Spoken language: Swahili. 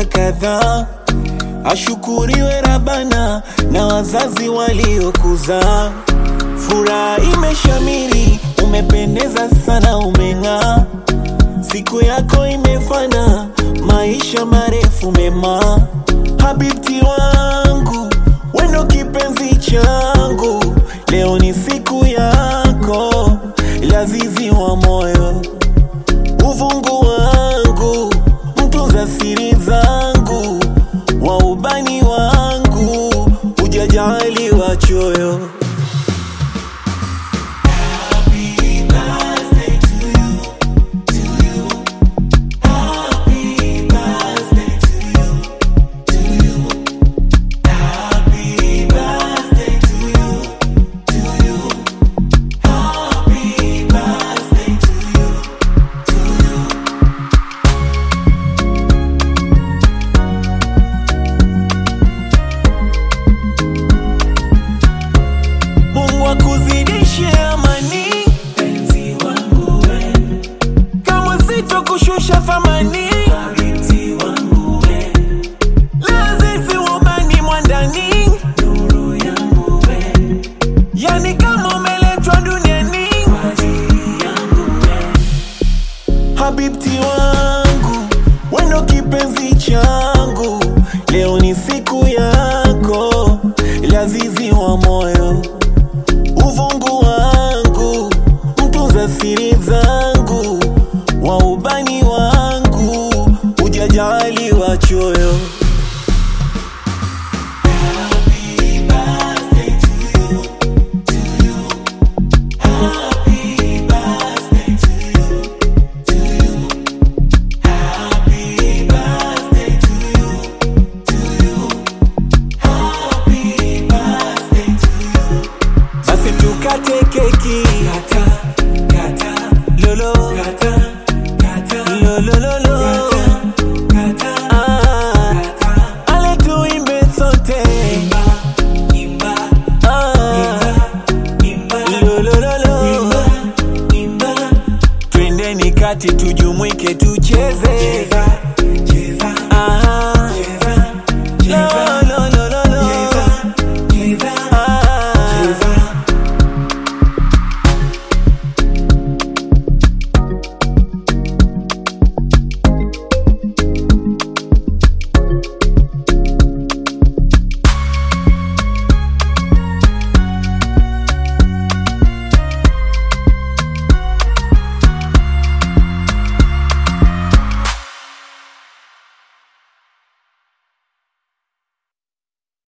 miaka kadhaa. Ashukuriwe Rabana na wazazi waliokuzaa. Furaha imeshamiri, umependeza sana, umeng'aa. Siku yako imefana, maisha marefu mema. Habibti wangu, wendo kipenzi changu, leo ni siku yako, lazizi wa moyo, uvungu wangu, mtunza siri zangu, wa ubani wangu, ujajali wa choyo. Mungu akuzidishe amani, penzi wangu we, kama sitokushusha thamani, habibti wangu we, lazizi womani mwandani, nuru yangu we, yani kama umeletwa duniani kwa ajili yangu we, habibti wangu, wendo kipenzi changu, leo ni siku yako, lazizi wa moyo uvungu wangu, mtunza siri zangu, wa ubani wangu, ujajali wa choyo. Basi tukate keki kata, kata, lolo kata, kata, lolo lolo kata, ah, ale tuimbe sote imba, imba, ah, imba, lolo lolo imba, twendeni kati tujumuike tucheze